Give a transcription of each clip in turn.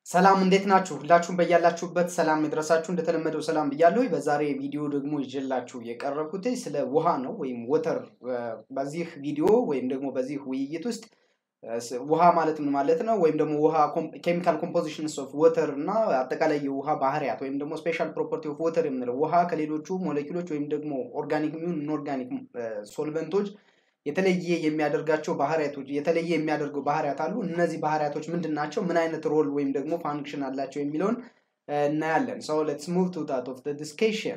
ሰላም እንዴት ናችሁ? ሁላችሁም በያላችሁበት ሰላም ይድረሳችሁ። እንደተለመደው ሰላም ብያለሁ። በዛሬ ቪዲዮ ደግሞ ይዤላችሁ የቀረብኩት ስለ ውሃ ነው ወይም ወተር። በዚህ ቪዲዮ ወይም ደግሞ በዚህ ውይይት ውስጥ ውሃ ማለት ምን ማለት ነው ወይም ደግሞ ውሃ ኬሚካል ኮምፖዚሽንስ ኦፍ ወተር እና አጠቃላይ የውሃ ባህሪያት ወይም ደግሞ ስፔሻል ፕሮፐርቲ ኦፍ ወተር የምንለው ውሃ ከሌሎቹ ሞለኪሎች ወይም ደግሞ ኦርጋኒክ ሚሆን ኢንኦርጋኒክ ሶልቨንቶች የተለየ የሚያደርጋቸው ባህሪያቶች የተለየ የሚያደርገው ባህሪያት አሉ። እነዚህ ባህሪያቶች ምንድን ናቸው? ምን አይነት ሮል ወይም ደግሞ ፋንክሽን አላቸው የሚለውን እናያለን። ሶ ሌትስ ሙቭ ቱ ታት ኦፍ ዲስከሽን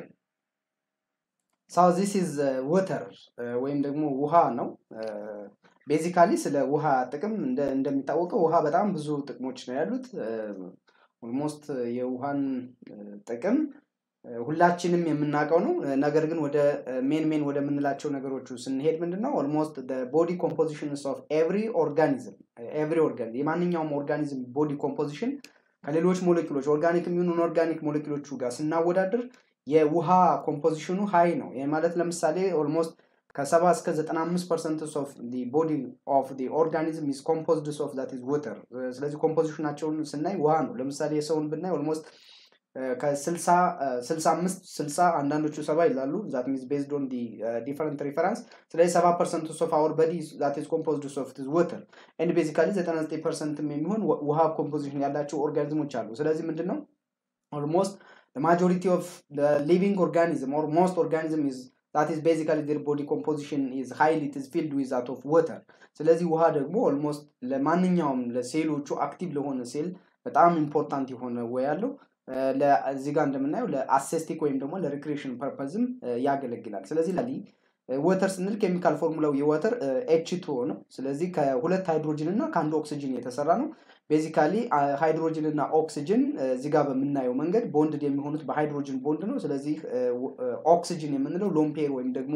ሶ ዚስ ኢዝ ወተር ወይም ደግሞ ውሃ ነው። ቤዚካሊ ስለ ውሃ ጥቅም እንደሚታወቀው ውሃ በጣም ብዙ ጥቅሞች ነው ያሉት። ኦልሞስት የውሃን ጥቅም ሁላችንም የምናውቀው ነው። ነገር ግን ወደ ሜን ሜን ወደምንላቸው ነገሮቹ ስንሄድ ምንድን ነው ኦልሞስት ቦዲ ኮምፖዚሽንስ ኦፍ ኤቭሪ ኦርጋኒዝም ኤቭሪ ኦርጋኒዝም የማንኛውም ኦርጋኒዝም ቦዲ ኮምፖዚሽን ከሌሎች ሞሌኪሎች ኦርጋኒክ የሚሆኑ ኦርጋኒክ ሞሌኪሎቹ ጋር ስናወዳድር የውሃ ኮምፖዚሽኑ ሀይ ነው። ይህ ማለት ለምሳሌ ኦልሞስት ከሰባ እስከ ዘጠና አምስት ፐርሰንት ኦፍ ቦዲ ኦፍ ኦርጋኒዝም ኢዝ ኮምፖዝድ ኦፍ ዛት ኢዝ ወተር። ስለዚህ ኮምፖዚሽናቸውን ስናይ ውሃ ነው። ለምሳሌ የሰውን ብናይ ኦልሞስት ከስልሳ አምስት ስልሳ አንዳንዶቹ ሰባ ይላሉ ዛት ሚንስ ቤዝድ ኦን ዲፈረንት ሪፈረንስ ስለዚህ ሰባ ፐርሰንት ኦፍ አወር በዲ ዛት ኢዝ ኮምፖዝድ ኦፍ ወተር ኤንድ ቤዚካሊ ዘጠና ዘጠኝ ፐርሰንትም የሚሆን ውሃ ኮምፖዚሽን ያላቸው ኦርጋኒዝሞች አሉ ስለዚህ ምንድን ነው ኦልሞስት ማጆሪቲ ኦፍ ሊቪንግ ኦርጋኒዝም ኦር ሞስት ኦርጋኒዝም ኢዝ ዛት ኢዝ ቤዚካሊ ዴር ቦዲ ኮምፖዚሽን ኢዝ ሃይሊ ኢት ኢዝ ፊልድ ዊዝ ዛት ኦፍ ወተር ስለዚህ ውሃ ደግሞ ኦልሞስት ለማንኛውም ለሴሎቹ አክቲቭ ለሆነ ሴል በጣም ኢምፖርታንት የሆነ ወይ ያለው እዚህ ጋር እንደምናየው ለአሴስቲክ ወይም ደግሞ ለሪክሬሽን ፐርፐዝም ያገለግላል። ስለዚህ ላሊ ወተር ስንል ኬሚካል ፎርሙላው የወተር ኤች ቱ ነው። ስለዚህ ከሁለት ሃይድሮጅን እና ከአንድ ኦክሲጅን የተሰራ ነው። ቤዚካሊ ሃይድሮጅን እና ኦክሲጅን እዚህ ጋር በምናየው መንገድ ቦንድድ የሚሆኑት በሃይድሮጅን ቦንድ ነው። ስለዚህ ኦክሲጅን የምንለው ሎምፔር ወይም ደግሞ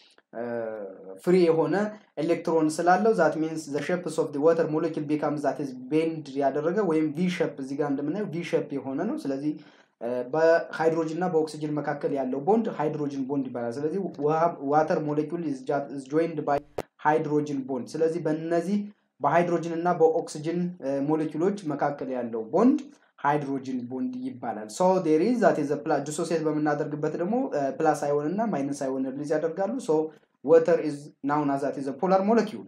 ፍሪ የሆነ ኤሌክትሮን ስላለው ዛት ሚንስ ዘ ሼፕስ ኦፍ ወተር ሞለኪል ቢካም ዛት ኢዝ ቤንድ ያደረገ ወይም ቪ ሼፕ እዚህ ጋር እንደምናየው ቪ ሼፕ የሆነ ነው። ስለዚህ በሃይድሮጅን እና በኦክሲጅን መካከል ያለው ቦንድ ሃይድሮጅን ቦንድ ይባላል። ስለዚህ ዋተር ሞለኪል ኢዝ ጆይንድ ባይ ሃይድሮጅን ቦንድ። ስለዚህ በእነዚህ በሃይድሮጅን እና በኦክሲጅን ሞለኪሎች መካከል ያለው ቦንድ ሃይድሮጅን ቦንድ ይባላል። ሶ ዴር ኢዝ ዛት ኢዝ ፕላስ ዲሶሲየት በምናደርግበት ደግሞ ፕላስ አይሆን እና ማይነስ አይሆን ሪሊዝ ያደርጋሉ። ሶ ወተር ኢዝ ናውን አዝ ዛት ኢዝ ፖላር ሞለኪውል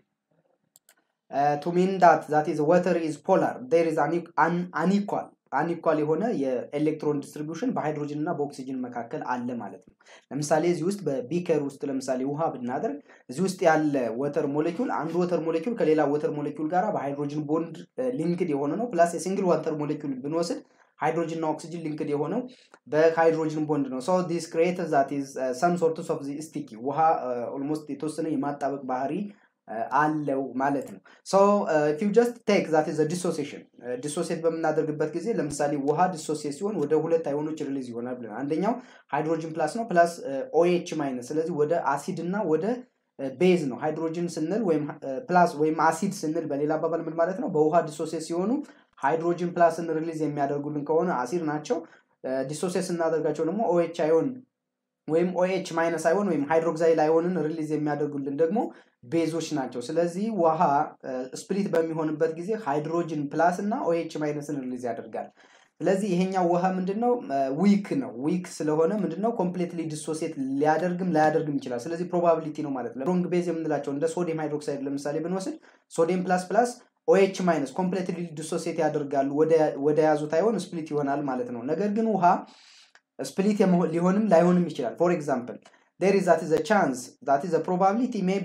ቱ ሚን ዳት ዛት ኢዝ ወተር ኢዝ ፖላር ዴር ኢዝ አንኢኳል አንኢኳል የሆነ የኤሌክትሮን ዲስትሪቢዩሽን በሃይድሮጅን እና በኦክሲጅን መካከል አለ ማለት ነው። ለምሳሌ እዚህ ውስጥ በቢከር ውስጥ ለምሳሌ ውሃ ብናደርግ እዚህ ውስጥ ያለ ወተር ሞሌኪውል አንዱ ወተር ሞሌኪውል ከሌላ ወተር ሞሌኪውል ጋር በሃይድሮጅን ቦንድ ሊንክድ የሆነ ነው። ፕላስ የሲንግል ዋተር ሞሌኪውል ብንወስድ ሃይድሮጅን እና ኦክሲጅን ሊንክድ የሆነው በሃይድሮጅን ቦንድ ነው። ሶ ዲስ ክሬት ዛት ኢዝ ሰም ሶርትስ ኦፍ ስቲኪ ውሃ ኦልሞስት የተወሰነ የማጣበቅ ባህሪ አለው ማለት ነው። ሶ ፊው ጀስት ቴክ ዛት ኢዝ ዲሶሲሽን ዲሶሴት በምናደርግበት ጊዜ ለምሳሌ ውሃ ዲሶሴት ሲሆን ወደ ሁለት አይሆኖች ሪሊዝ ይሆናል ብለን አንደኛው ሃይድሮጅን ፕላስ ነው ፕላስ ኦኤች ማይነስ ስለዚህ ወደ አሲድ እና ወደ ቤዝ ነው። ሃይድሮጅን ስንል ወይም ፕላስ ወይም አሲድ ስንል በሌላ አባባል ምን ማለት ነው? በውሃ ዲሶሴት ሲሆኑ ሃይድሮጅን ፕላስን ሪሊዝ የሚያደርጉልን ከሆነ አሲድ ናቸው። ዲሶሴት ስናደርጋቸው ደግሞ ኦኤች አይሆን ወይም ኦኤች ማይነስ አይሆን ወይም ሃይድሮክሳይል አይሆንን ሪሊዝ የሚያደርጉልን ደግሞ ቤዞች ናቸው። ስለዚህ ውሃ ስፕሊት በሚሆንበት ጊዜ ሃይድሮጅን ፕላስ እና ኦኤች ማይነስን ሪሊዝ ያደርጋል። ስለዚህ ይሄኛው ውሃ ምንድነው ዊክ ነው። ዊክ ስለሆነ ምንድነው ኮምፕሌትሊ ዲሶሴት ሊያደርግም ላያደርግም ይችላል። ስለዚህ ፕሮባቢሊቲ ነው ማለት ነው። ሮንግ ቤዝ የምንላቸው እንደ ሶዲየም ሃይድሮክሳይድ ለምሳሌ ብንወስድ ሶዲየም ፕላስ ፕላስ ኦኤች ማይነስ ኮምፕሌትሊ ዲሶሴት ያደርጋሉ ወደ ያዙት አይሆን ስፕሊት ይሆናል ማለት ነው። ነገር ግን ውሃ ስፕሊት ሊሆንም ላይሆንም ይችላል። ፎር ኤግዛምፕል ዴር ኢዝ ዛት ኢዝ ቻንስ ዛት ኢዝ ፕሮባቢሊቲ ሜቢ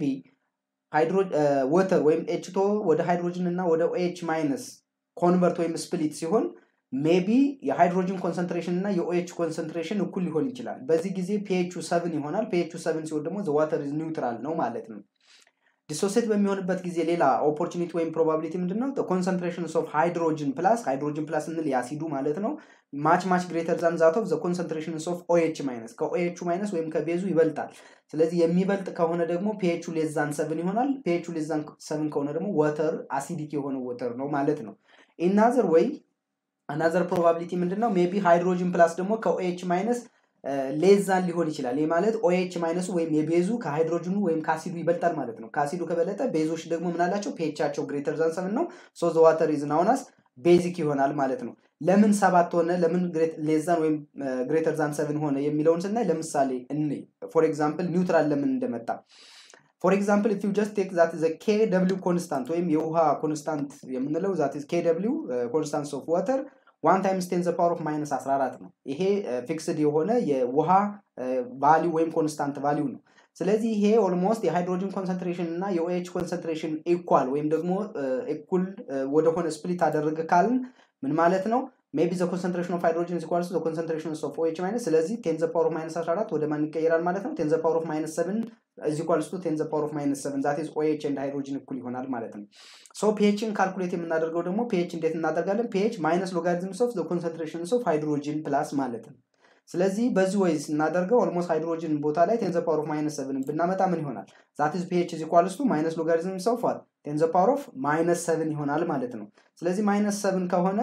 ወተር ወይም ኤችቶ ወደ ሃይድሮጅን እና ወደ ኦኤች ማይነስ ኮንቨርት ወይም ስፕሊት ሲሆን ሜቢ የሃይድሮጅን ኮንሰንትሬሽን እና የኦኤች ኮንሰንትሬሽን እኩል ሊሆን ይችላል። በዚህ ጊዜ ፒኤቹ ሰብን ይሆናል። ፒኤቹ ሰብን ሲሆን ደግሞ ዋተር ኒውትራል ነው ማለት ነው። ዲሶሴት በሚሆንበት ጊዜ ሌላ ኦፖርቹኒቲ ወይም ፕሮባቢሊቲ ምንድን ነው? ኮንሰንትሬሽን ኦፍ ሃይድሮጅን ፕላስ ሃይድሮጅን ፕላስ ስንል የአሲዱ ማለት ነው ማች ማች ግሬተር ዛን ዛት ኦፍ ዘ ኮንሰንትሬሽን ኦፍ ኦኤች ማይነስ ከኦኤቹ ማይነስ ወይም ከቤዙ ይበልጣል። ስለዚህ የሚበልጥ ከሆነ ደግሞ ፒኤቹ ሌዛን ሰብን ይሆናል። ፒኤቹ ሌዛን ሰብን ከሆነ ደግሞ ወተር አሲዲክ የሆነ ወተር ነው ማለት ነው። ኢናዘር ወይ አናዘር ፕሮባቢሊቲ ምንድን ነው? ሜቢ ሃይድሮጅን ፕላስ ደግሞ ከኦኤች ማይነስ ሌዛን ሊሆን ይችላል። ይህ ማለት ኦኤች ማይነሱ ወይም የቤዙ ከሃይድሮጅኑ ወይም ከአሲዱ ይበልጣል ማለት ነው። ከአሲዱ ከበለጠ ቤዞች ደግሞ ምናላቸው ፒኤቻቸው ግሬተር ዛን ሰብን ነው። ሶ ዘ ዋተር ኢዝ ናውን አስ ቤዚክ ይሆናል ማለት ነው። ለምን ሰባት ሆነ ለምን ሌዛን ወይም ግሬተር ዛን ሰብን ሆነ የሚለውን ስናይ ለምሳሌ እኔ ፎር ኤግዛምፕል ኒውትራል ለምን እንደመጣ ፎር ኤግዛምፕል ኢፍ ዩ ጀስት ቴክ ዛት ዘ ኬ ደብሊው ኮንስታንት ወይም የውሃ ኮንስታንት የምንለው ዛት ኬ ደብሊው ኮንስታንት ኦፍ ዋተር ዋን ታይምስ ቴን ዘ ፓወር ኦፍ ማይነስ 14 ነው። ይሄ ፊክስድ የሆነ የውሃ ቫሊው ወይም ኮንስታንት ቫሊው ነው። ስለዚህ ይሄ ኦልሞስት የሃይድሮጅን ኮንሰንትሬሽን እና የኦኤች ኮንሰንትሬሽን ኢኳል ወይም ደግሞ እኩል ወደሆነ ስፕሊት አደረገ ካልን ምን ማለት ነው? ሜቢ ዘ ኮንሰንትሬሽን ኦፍ ሃይድሮጅን ኢኳልስ ዘ ኮንሰንትሬሽን ኦፍ ኦኤች ማይነስ ስለዚህ ቴን ዘ ፓወር ኦፍ ማይነስ 14 ወደ ማን ይቀየራል ማለት ነው? ቴን ዘ ፓወር ኦፍ ማይነስ 7 እዚ ኢኳልስ ቱ ቴን ዘ ፓወር ኦፍ ማይነስ 7 ዛት ኢዝ ኦኤች ኤንድ ሃይድሮጅን እኩል ይሆናል ማለት ነው። ሶ ፒኤችን ካልኩሌት የምናደርገው ደግሞ ፒኤች እንዴት እናደርጋለን? ፒኤች ማይነስ ሎጋሪዝምስ ኦፍ ዘ ኮንሰንትሬሽንስ ኦፍ ሃይድሮጅን ፕላስ ማለት ነው። ስለዚህ በዚህ ወይ ስናደርገው ኦልሞስት ሃይድሮጅን ቦታ ላይ ቴን ዘ ፓወር ኦፍ ማይነስ ሰብን ብናመጣ ምን ይሆናል? ዛት ኢዝ ፒኤች ኢዝ ኢኳልስ ቱ ማይነስ ሎጋሪዝም ኦፍ ዋት ቴን ዘ ፓወር ኦፍ ማይነስ ሰብን ይሆናል ማለት ነው። ስለዚህ ማይነስ ሰብን ከሆነ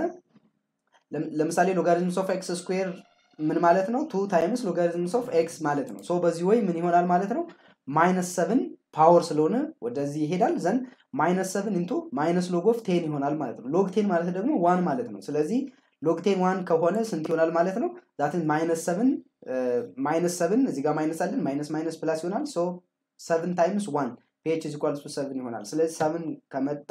ለምሳሌ ሎጋሪዝምስ ኦፍ ኤክስ ስኩዌር ምን ማለት ነው? ቱ ታይምስ ሎጋሪዝምስ ኦፍ ኤክስ ማለት ነው። ሶ በዚህ ወይ ምን ይሆናል ማለት ነው? ማይነስ ሰብን ፓወር ስለሆነ ወደዚህ ይሄዳል ዘንድ ማይነስ ሰብን ኢንቱ ማይነስ ሎግ ኦፍ ቴን ይሆናል ማለት ነው። ሎግ ቴን ማለት ደግሞ ዋን ማለት ነው። ስለዚህ ሎግ ቴን ዋን ከሆነ ስንት ይሆናል ማለት ነው? ዛትን ማይነስ ሰብን ማይነስ ሰብን እዚህ ጋር ማይነስ አለን ማይነስ ማይነስ ፕላስ ይሆናል። ሶ ሰብን ታይምስ ዋን ፒኤች ኢዝ ኢኳልስ ቱ ሰብን ይሆናል። ስለዚህ ሰብን ከመጣ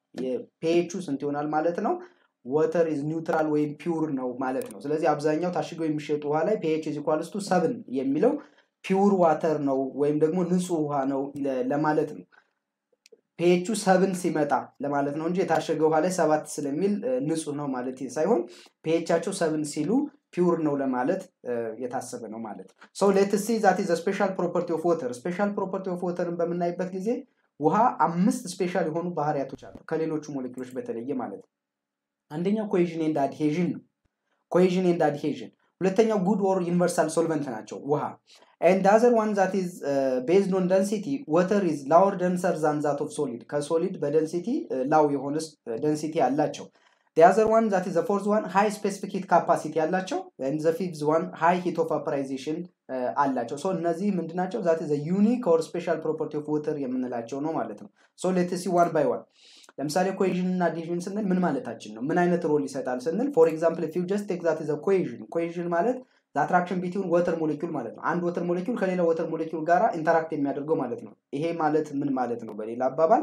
የፒኤቹ ስንት ይሆናል ማለት ነው? ወተር ኢዝ ኒውትራል ወይም ፒውር ነው ማለት ነው። ስለዚህ አብዛኛው ታሽገው የሚሸጡ ውሃ ላይ ፒኤች ኢዝ ኢኳልስ ቱ ሰብን የሚለው ፒውር ዋተር ነው ወይም ደግሞ ንጹህ ውሃ ነው ለማለት ነው። ፒኤቹ ሰብን ሲመጣ ለማለት ነው እንጂ የታሸገ ውሃ ላይ ሰባት ስለሚል ንጹህ ነው ማለት ሳይሆን ፒኤቻቸው ሰብን ሲሉ ፒውር ነው ለማለት የታሰበ ነው ማለት ነው። ሶ ሌት ሲ ዛት ኢዝ ስፔሻል ፕሮፐርቲ ኦፍ ወተር። ስፔሻል ፕሮፐርቲ ኦፍ ወተርን በምናይበት ጊዜ ውሃ አምስት ስፔሻል የሆኑ ባህሪያቶች አሉ ከሌሎቹ ሞሌኪሎች በተለየ ማለት ነው። አንደኛው ኮሄዥን ኤንድ አድሄዥን ነው። ኮሄዥን ኤንድ አድሄዥን። ሁለተኛው ጉድ ኦር ዩኒቨርሳል ሶልቨንት ናቸው ውሃ ኤንድ አዘር ዋን ዛት ኢዝ ቤዝድ ኦን ደንሲቲ ወተር ኢዝ ላወር ደንሰር ዛን ዛት ኦፍ ሶሊድ ከሶሊድ በደንሲቲ ላው የሆነ ደንሲቲ አላቸው። አዘር ዋን ዛት ኢዝ ፎርዝ ዋን ሃይ ስፔሲፊክ ሂት ካፓሲቲ ያላቸው ኤንድ ዘ ፊፍዝ ዋን ሃይ ሂት ኦፍ ቫፖራይዜሽን አላቸው። ሶ እነዚህ ምንድናቸው? ዛት ኢዝ ዩኒክ ኦር ስፔሻል ፕሮፐርቲ ኦፍ ወተር የምንላቸው ነው ማለት ነው። ሶ ሌት ሲ ዋን ባይ ዋን ለምሳሌ ኮሄዥን እና አዲሽን ስንል ምን ማለታችን ነው? ምን አይነት ሮል ይሰጣል ስንል ፎር ኤግዛምፕል ፊው ጀስት ቴክ ዛት ኢዝ ኮሄዥን ኮሄዥን ማለት አትራክሽን ቢትዊን ወተር ሞሌኪውል ማለት ነው። አንድ ወተር ሞሌኪውል ከሌላ ወተር ሞሌኪውል ጋር ኢንተራክት የሚያደርገው ማለት ነው። ይሄ ማለት ምን ማለት ነው? በሌላ አባባል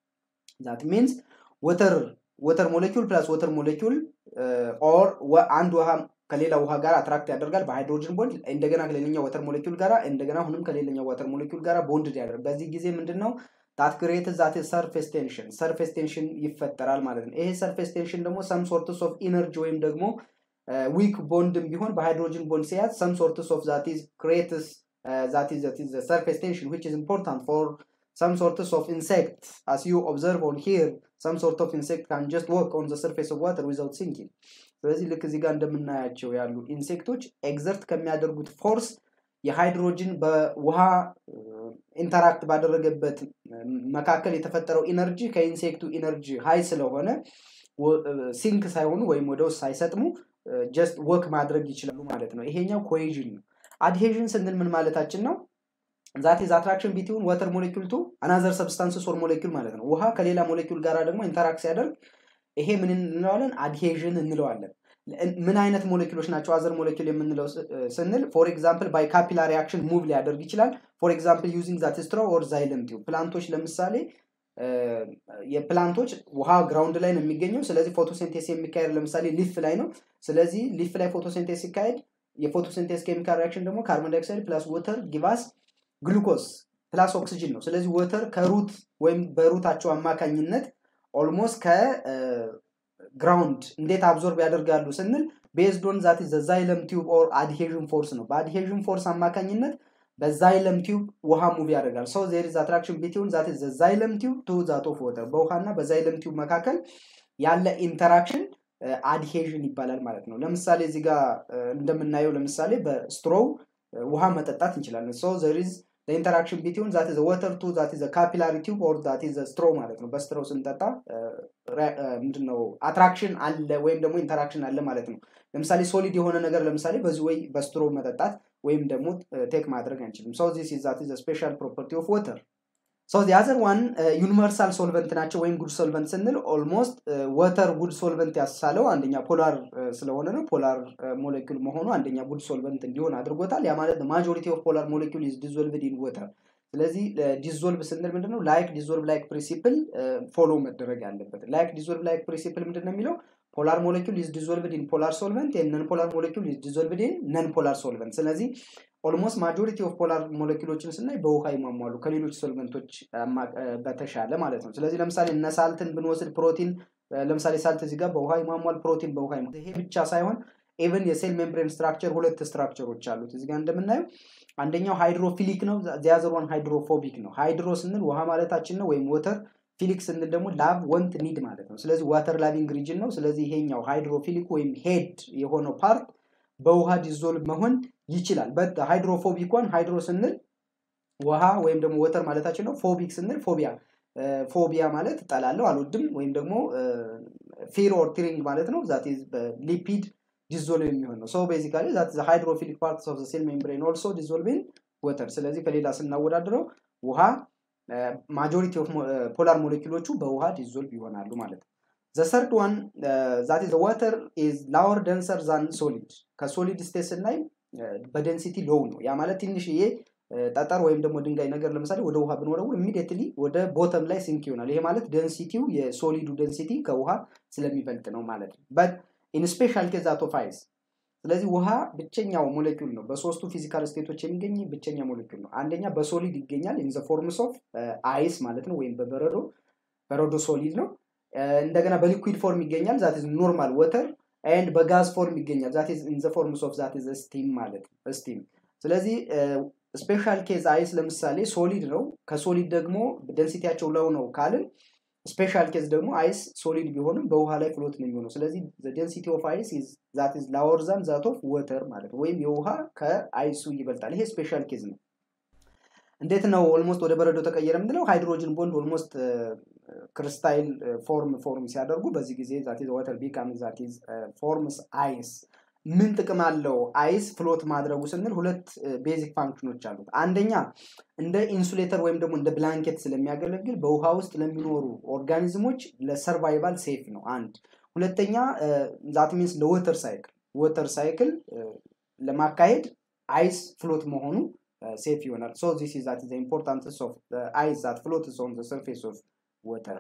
ዛት ሚንስ ወተር ወተር ሞሌኪውል ፕላስ ወተር ሞሌኪውል ኦር አንድ ውሃ ከሌላ ውሃ ጋር አትራክት ያደርጋል በሃይድሮጅን ቦንድ እንደገና ከሌላኛው ወተር ሞሌኪውል ጋር እንደገና አሁንም ከሌላኛው ወተር ሞሌኪውል ጋር ቦንድ ያደርግ በዚህ ጊዜ ምንድን ነው ታት ክሬት ዛት ሰርፌስ ቴንሽን ሰርፌስ ቴንሽን ይፈጠራል ማለት ነው። ይሄ ሰርፌስ ቴንሽን ደግሞ ሰም ሶርትስ ኦፍ ኢነርጂ ወይም ደግሞ ዊክ ቦንድም ቢሆን በሃይድሮጅን ቦንድ ሲያዝ ሰም ሶርትስ ኦፍ ዛት ኢዝ ክሬትስ ዛት ኢዝ ዛት ኢዝ ሰርፌስ ቴንሽን ዊች ኢዝ ኢምፖርታንት ፎር some sorts of insect as you observe on here some sort of insect can just walk on the surface of water without sinking ስለዚህ ልክ እዚህ ጋር እንደምናያቸው ያሉ ኢንሴክቶች ኤግዘርት ከሚያደርጉት ፎርስ የሃይድሮጅን በውሃ ኢንተራክት ባደረገበት መካከል የተፈጠረው ኢነርጂ ከኢንሴክቱ ኢነርጂ ሀይ ስለሆነ ሲንክ ሳይሆኑ ወይም ወደ ውስጥ ሳይሰጥሙ ጀስት ወክ ማድረግ ይችላሉ ማለት ነው። ይሄኛው ኮሄዥን ነው። አድሄዥን ስንል ምን ማለታችን ነው? ዛት ኢዝ አትራክሽን ቢትዊን ወተር ሞሌኪል ቱ አናዘር ሰብስታንስስ ኦር ሞሌኪል ማለት ነው። ውሃ ከሌላ ሞሌኪል ጋር ደግሞ ኢንተራክት ሲያደርግ ይሄ ምን እንለዋለን? አድሄዥን እንለዋለን። ምን አይነት ሞሌኪሎች ናቸው አዘር ሞሌኪል የምንለው ስንል ፎር ኤግዛምፕል ባይ ካፒላሪ አክሽን ሙቭ ሊያደርግ ይችላል። ፎር ኤግዛምፕል ዩዚንግ ዛት ስትሮ ኦር ዛይለም ቲዩብ ፕላንቶች ለምሳሌ የፕላንቶች ውሃ ግራውንድ ላይ ነው የሚገኘው። ስለዚህ ፎቶሴንቴስ የሚካሄድ ለምሳሌ ሊፍ ላይ ነው። ስለዚህ ሊፍ ላይ ፎቶሴንቴስ ሲካሄድ የፎቶሴንቴስ ኬሚካል ሪያክሽን ደግሞ ካርቦን ዳይኦክሳይድ ፕላስ ወተር ጊቫስ ግሉኮስ ፕላስ ኦክሲጅን ነው። ስለዚህ ወተር ከሩት ወይም በሩታቸው አማካኝነት ኦልሞስት ከግራውንድ እንዴት አብዞርብ ያደርጋሉ ስንል ቤዝዶን ዛት ዘዛይለም ቲዩብ ኦር አድሄዥን ፎርስ ነው። በአድሄዥን ፎርስ አማካኝነት በዛይለም ቲዩብ ውሃ ሙቭ ያደርጋል። ሰው ዜር ኢዝ አትራክሽን ቢትዊን ዛት ዘዛይለም ቲዩብ ቱ ዛት ኦፍ ወተር በውሃና በዛይለም ቲዩብ መካከል ያለ ኢንተራክሽን አድሄዥን ይባላል ማለት ነው። ለምሳሌ እዚህ ጋር እንደምናየው ለምሳሌ በስትሮው ውሃ መጠጣት እንችላለን። ሶ ዘር ኢዝ ኢንተራክሽን ቢትዊን ዛት ኢዝ ወተር ቱ ዛት ኢዝ ካፒላሪ ቲዩብ ኦር ዛት ኢዝ ስትሮ ማለት ነው። በስትሮ ስንጠጣ ምንድነው አትራክሽን አለ ወይም ደግሞ ኢንተራክሽን አለ ማለት ነው። ለምሳሌ ሶሊድ የሆነ ነገር ለምሳሌ በዚህ ወይ በስትሮ መጠጣት ወይም ደግሞ ቴክ ማድረግ አንችልም። ሶ ዚስ ኢዝ ዛት ኢዝ ስፔሻል ፕሮፐርቲ ኦፍ ወተር። ሶ አዘር ዋን ዩኒቨርሳል ሶልቨንት ናቸው ወይም ጉድ ሶልቨንት ስንል ኦልሞስት ወተር ጉድ ሶልቨንት ያሳለው አንደኛ ፖላር ስለሆነ ነው ፖላር ሞሌኪል መሆኑ አንደኛ ጉድ ሶልቨንት እንዲሆን አድርጎታል ያ ማለት ማጆሪቲ ኦፍ ፖላር ሞሌኪል ኢዝ ዲዞልቭድ ኢን ወተር ስለዚህ ዲዞልቭ ስንል ምንድነው ላይክ ዲዞልቭ ላይክ ፕሪንሲፕል ፎሎ መደረግ አለበት ላይክ ዲዞልቭ ላይክ ፕሪንሲፕል ምንድነው የሚለው ፖላር ሞሌኪል ኢዝ ዲዞልቭድ ኢን ፖላር ሶልቨንት ነን ፖላር ሞሌኪል ኢዝ ዲዞልቭድ ኢን ነን ፖላር ሶልቨንት ስለዚህ ኦልሞስት ማጆሪቲ ኦፍ ፖላር ሞሌኪሎችን ስናይ በውሃ ይሟሟሉ ከሌሎች ሶልቨንቶች በተሻለ ማለት ነው ስለዚህ ለምሳሌ እነ ሳልትን ብንወስድ ፕሮቲን ለምሳሌ ሳልት እዚህ ጋር በውሃ ይሟሟል ፕሮቲን በውሃ ይሄ ብቻ ሳይሆን ኤቨን የሴል ሜምብሬን ስትራክቸር ሁለት ስትራክቸሮች አሉት እዚህ ጋር እንደምናየው አንደኛው ሃይድሮፊሊክ ነው ዚያዘር ዋን ሃይድሮፎቢክ ነው ሃይድሮ ስንል ውሃ ማለታችን ነው ወይም ወተር ፊሊክ ስንል ደግሞ ላቭ ወንት ኒድ ማለት ነው ስለዚህ ዋተር ላቪንግ ሪጅን ነው ስለዚህ ይሄኛው ሃይድሮፊሊክ ወይም ሄድ የሆነው ፓርት በውሃ ዲዞልቭ መሆን ይችላል በት ሃይድሮፎቢክ ዋን ሃይድሮ ስንል ውሃ ወይም ደግሞ ወተር ማለታችን ነው ፎቢክ ስንል ፎቢያ ፎቢያ ማለት ጠላለው አልወድም ወይም ደግሞ ፊር ኦር ትሪንግ ማለት ነው ዛት ሊፒድ ዲዞልቭ የሚሆን ነው ሶ ቤዚካሊ ዛት ሃይድሮፊሊክ ፓርትስ ኦፍ ሴል ሜምብሬን ኦልሶ ዲዞልቭ ኢን ወተር ስለዚህ ከሌላ ስናወዳድረው ውሃ ማጆሪቲ ኦፍ ፖላር ሞሌኪሎቹ በውሃ ዲዞልቭ ይሆናሉ ማለት ነው ዘሰርድ ዋን ዛት ኢዝ ዋተር ኢዝ ላወር ደንሰር ዛን ሶሊድ ከሶሊድ ስቴት ስናይ በደንሲቲ ሎው ነው ያ ማለት ትንሽዬ ጠጠር ወይም ደግሞ ድንጋይ ነገር ለምሳሌ ወደ ውሃ ብንወረውር ኢሚዲየትሊ ወደ ቦተም ላይ ሲንክ ይሆናል ይሄ ማለት ደንሲቲው የሶሊዱ ደንሲቲ ከውሃ ስለሚበልጥ ነው ማለት ነው በት ኢን ስፔሻል ኬዝ አቶ ፋይስ ስለዚህ ውሃ ብቸኛው ሞሌኪል ነው በሶስቱ ፊዚካል ስቴቶች የሚገኝ ብቸኛ ሞሌኪል ነው አንደኛ በሶሊድ ይገኛል ኢን ፎርምስ ኦፍ አይስ ማለት ነው ወይም በበረዶ በረዶ ሶሊድ ነው እንደገና በሊኩዊድ ፎርም ይገኛል ዛት ኖርማል ወተር ኤንድ በጋዝ ፎርም ይገኛል ዛት ኢን ፎርምስ ኦፍ ዛት ስቲም ማለት ነው ስቲም ስለዚህ ስፔሻል ኬዝ አይስ ለምሳሌ ሶሊድ ነው ከሶሊድ ደግሞ ደንሲቲያቸው ለው ነው ካልን ስፔሻል ኬዝ ደግሞ አይስ ሶሊድ ቢሆንም በውሃ ላይ ፍሎት ነው የሚሆነው ስለዚህ ደንሲቲ ኦፍ አይስ ዛት ኢዝ ላወር ዛን ዛት ኦፍ ወተር ማለት ነው ወይም የውሃ ከአይሱ ይበልጣል ይሄ ስፔሻል ኬዝ ነው እንዴት ነው ኦልሞስት ወደ በረዶ ተቀየረ ምንለው ሃይድሮጅን ቦንድ ኦልሞስት ክርስታይል ፎርም ፎርም ሲያደርጉ በዚህ ጊዜ ዛት ወተር ቢካም ዛት ፎርምስ አይስ ምን ጥቅም አለው አይስ ፍሎት ማድረጉ ስንል ሁለት ቤዚክ ፋንክሽኖች አሉት አንደኛ እንደ ኢንሱሌተር ወይም ደግሞ እንደ ብላንኬት ስለሚያገለግል በውሃ ውስጥ ለሚኖሩ ኦርጋኒዝሞች ለሰርቫይቫል ሴፍ ነው አንድ ሁለተኛ ዛት ሚንስ ለወተር ሳይክል ወተር ሳይክል ለማካሄድ አይስ ፍሎት መሆኑ ሴፍ ይሆናል ሶ ዚስ ኢዝ ዛት ኢምፖርታንስ ኦፍ አይስ ዛት ፍሎት ኦን ዘ ሰርፌስ ኦፍ ወተር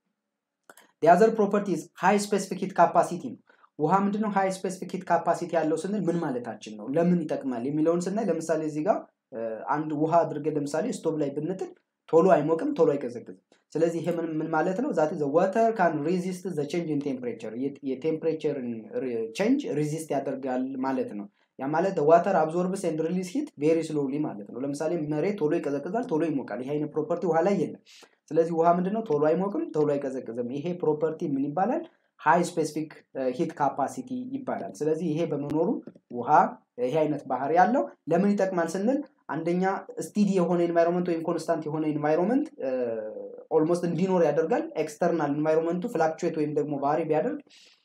ዲያዘር ፕሮፐርቲዝ ሃይ ስፔሲፊክ ሂት ካፓሲቲ ነው ውሃ ምንድነው ሃይ ስፔሲፊክ ሂት ካፓሲቲ ያለው ስንል ምን ማለታችን ነው ለምን ይጠቅማል የሚለውን ስናይ ለምሳሌ እዚህ ጋር አንድ ውሃ አድርገን ለምሳሌ ስቶቭ ላይ ብንጥል ቶሎ አይሞቅም ቶሎ አይቀዘቅዝም ስለዚህ ይሄ ምን ማለት ነው ዛት ወተር ካን ሪዚስት ዘ ቼንጅ ኢን ቴምፕሬቸር የቴምፕሬቸርን ቼንጅ ሪዚስት ያደርጋል ማለት ነው ያ ማለት ዋተር አብዞርብስ ኤንድ ሪሊዝ ሂት ቬሪ ስሎሊ ማለት ነው ለምሳሌ መሬት ቶሎ ይቀዘቅዛል ቶሎ ይሞቃል ይሄ አይነት ፕሮፐርቲ ውሃ ላይ የለም ስለዚህ ውሃ ምንድነው ቶሎ አይሞቅም ቶሎ አይቀዘቅዝም ይሄ ፕሮፐርቲ ምን ይባላል ሃይ ስፔሲፊክ ሂት ካፓሲቲ ይባላል ስለዚህ ይሄ በመኖሩ ውሃ ይሄ አይነት ባህር ያለው ለምን ይጠቅማል ስንል አንደኛ ስቲዲ የሆነ ኤንቫይሮንመንት ወይም ኮንስታንት የሆነ ኤንቫይሮንመንት ኦልሞስት እንዲኖር ያደርጋል ኤክስተርናል ኤንቫይሮንመንቱ ፍላክቹዌት ወይም ደግሞ ባህሪ ቢያደርግ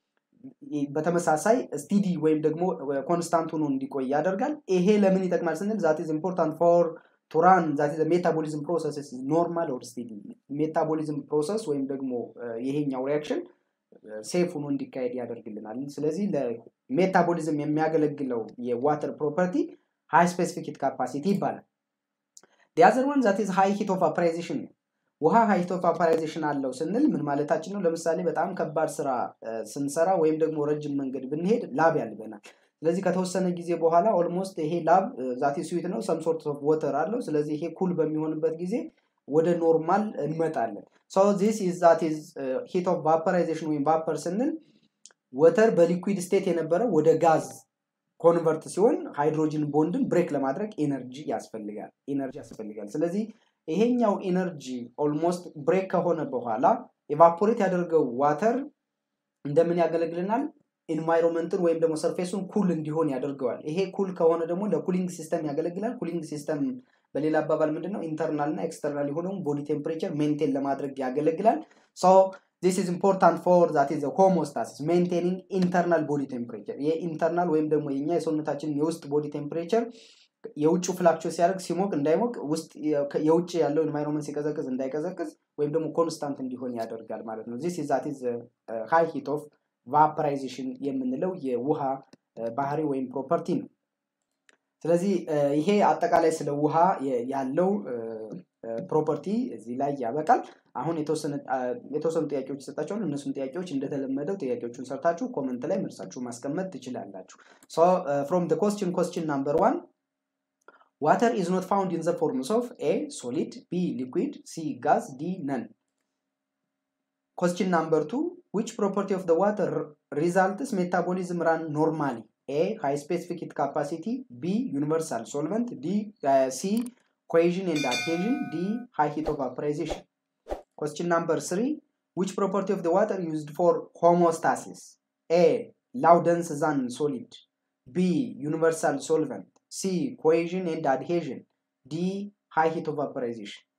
በተመሳሳይ ስቲዲ ወይም ደግሞ ኮንስታንት ሆኖ እንዲቆይ ያደርጋል ይሄ ለምን ይጠቅማል ስንል ዛት ኢዝ ኢምፖርታንት ፎር ቱራን ዛት ኢዝ ሜታቦሊዝም ፕሮሰስ ኖርማል ኦር ስቲዲ ሜታቦሊዝም ፕሮሰስ ወይም ደግሞ ይሄኛው ሪያክሽን ሴፍ ሆኖ እንዲካሄድ ያደርግልናል ስለዚህ ለሜታቦሊዝም የሚያገለግለው የዋተር ፕሮፐርቲ ሃይ ስፔሲፊክ ሂት ካፓሲቲ ይባላል ዲያዘር ዋን ዛት ኢዝ ሃይ ሂት ኦፍ አፕራይዜሽን ነው ውሃ ሃይ ሂት ኦፍ አፕራይዜሽን አለው ስንል ምን ማለታችን ነው ለምሳሌ በጣም ከባድ ስራ ስንሰራ ወይም ደግሞ ረጅም መንገድ ብንሄድ ላብ ያልበናል ስለዚህ ከተወሰነ ጊዜ በኋላ ኦልሞስት ይሄ ላብ ዛቴ ስዊት ነው ሰም ሶርት ኦፍ ወተር አለው ስለዚህ ይሄ ኩል በሚሆንበት ጊዜ ወደ ኖርማል እንመጣለን ሶ ዚስ ኢዝ ዛት ኢዝ ሂት ኦፍ ቫፐራይዜሽን ወይም ቫፐር ስንል ወተር በሊኩዊድ ስቴት የነበረ ወደ ጋዝ ኮንቨርት ሲሆን ሃይድሮጅን ቦንድን ብሬክ ለማድረግ ኤነርጂ ያስፈልጋል ኤነርጂ ያስፈልጋል ስለዚህ ይሄኛው ኤነርጂ ኦልሞስት ብሬክ ከሆነ በኋላ ኤቫፖሬት ያደርገው ዋተር እንደምን ያገለግልናል ኢንቫይሮንመንትን ወይም ደግሞ ሰርፌሱን ኩል እንዲሆን ያደርገዋል ይሄ ኩል ከሆነ ደግሞ ለኩሊንግ ሲስተም ያገለግላል ኩሊንግ ሲስተም በሌላ አባባል ምንድነው ኢንተርናል እና ኤክስተርናል የሆነውን ቦዲ ቴምፕሬቸር ሜንቴን ለማድረግ ያገለግላል ሶ ዚስ ኢዝ ኢምፖርታንት ፎር ዛት ኢዝ ሆሞስታሲስ ሜንቴኒንግ ኢንተርናል ቦዲ ቴምፕሬቸር የኢንተርናል ወይም ደግሞ የኛ የሰውነታችን የውስጥ ቦዲ ቴምፕሬቸር የውጭው ፍላክቹዌት ሲያደርግ ሲሞቅ እንዳይሞቅ ውስጥ የውጭ ያለው ኢንቫይሮንመንት ሲቀዘቅዝ እንዳይቀዘቅዝ ወይም ደግሞ ኮንስታንት እንዲሆን ያደርጋል ማለት ነው። ዚስ ዛት ኢዝ ሃይ ሂት ኦፍ ቫፐራይዜሽን የምንለው የውሃ ባህሪ ወይም ፕሮፐርቲ ነው። ስለዚህ ይሄ አጠቃላይ ስለ ውሃ ያለው ፕሮፐርቲ እዚህ ላይ ያበቃል። አሁን የተወሰኑ ጥያቄዎች ይሰጣቸዋል። እነሱን ጥያቄዎች እንደተለመደው ጥያቄዎቹን ሰርታችሁ ኮመንት ላይ መልሳችሁ ማስቀመጥ ትችላላችሁ። ፍሮም ኮስችን ኮስችን ናምበር ዋን ዋተር ኢዝ ኖት ፋውንድ ኢን ዘ ፎርምስ ኦፍ ኤ ሶሊድ ቢ ሊኩዊድ ሲ ጋዝ ዲ ነን ኮስችን ናምበር ቱ ዊች ፕሮፐርቲ ኦፍ ዋተር ሪዛልትስ ሜታቦሊዝም ራን ኖርማሊ ኤ ሃይ ስፔሲፊክ ሂት ካፓሲቲ ቢ ዩኒቨርሳል ሶልቨንት ዲ ሲ cohesion and adhesion d high heat of vaporization question number 3 which property of the water used for homeostasis a low dense than solid b universal solvent c cohesion and adhesion d high heat of vaporization